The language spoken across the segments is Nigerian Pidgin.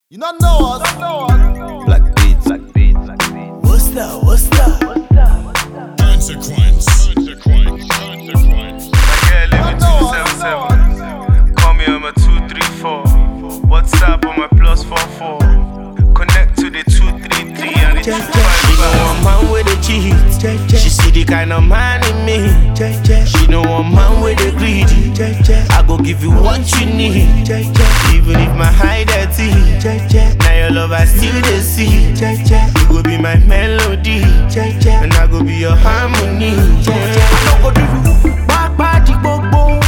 You not know us. Black beats, black beats, black beats. What's that? What's that? Consequence. Consequence. Consequence. Yeah, live in 277. Call me on my 234. WhatsApp on my plus 44. Connect to the 233 and the She 255. know one man with a cheat. She see the kind of man in me. She know one man with a greedy. I go give you what you need. Even if my hide dirty. Now your love I still the see. You go be my melody. And I go be your harmony. I no go do you back party gbogbo.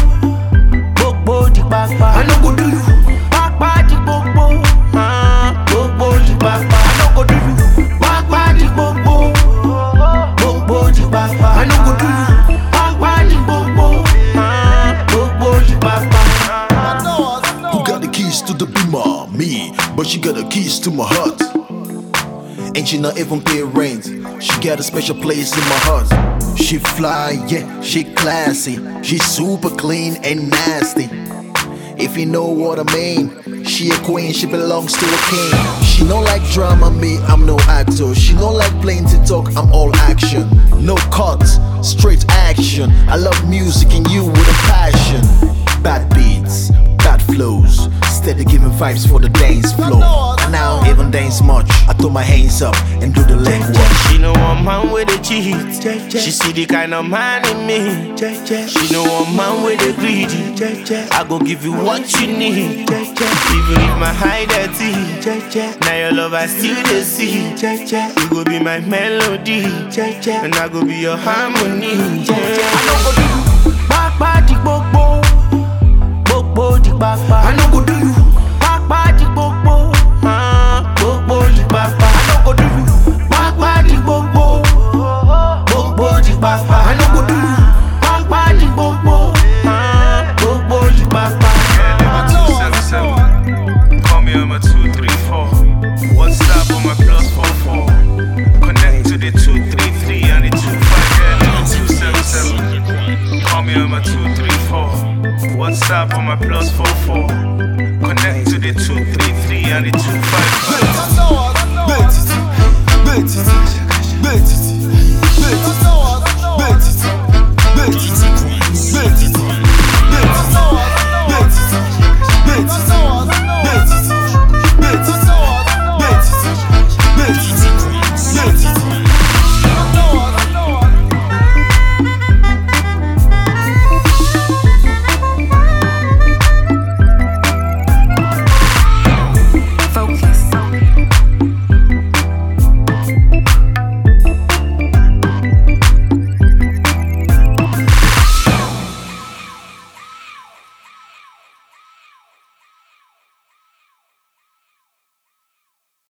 Gbogbo di papa. I no go do you back party gbogbo. Ah, Gbogbo di papa. I no go do you back party gbogbo. Gbogbo di papa. I no go do you back party gbogbo. Ah, Gbogbo di papa. You know us. Who got the keys to the beamer? Me, but she got the keys to my heart. And she not even pay rent. She got a special place in my heart. She fly, yeah, she classy. She super clean and nasty. If you know what I mean, she a queen, she belongs to a king. She don't like drama, me, I'm no actor. She don't like playing to talk, I'm all action. No cuts, straight action. I love music and you with a passion. Bad beats, bad flows, steady giving vibes for the dance floor. And I don't even dance much. I throw my hands up and do the leg work. She know one man with a cheat. She see the kind of man in me. She know one man with a greedy. I go give you what you need. Even if my hide dirty. Now your love I still the see. You go be my melody. And I go be your harmony. I no go do you back party gbogbo. Gbogbo di papa. I no go do you back party gbogbo. Ah, Gbogbo di papa. I no go do you back party gbogbo. Gbogbo di papa. I no go do you back party gbogbo. Ah, Gbogbo di papa. Yeah, live in 277. Call me on my 234. WhatsApp on my plus 44. Connect to the 233 and the 25. Yeah, live in 277. Call me on my 234. WhatsApp on my plus 44. Connect to the 233 and the 25. You know us. Betty, Betty, Betty, Betty, You know us. Betty,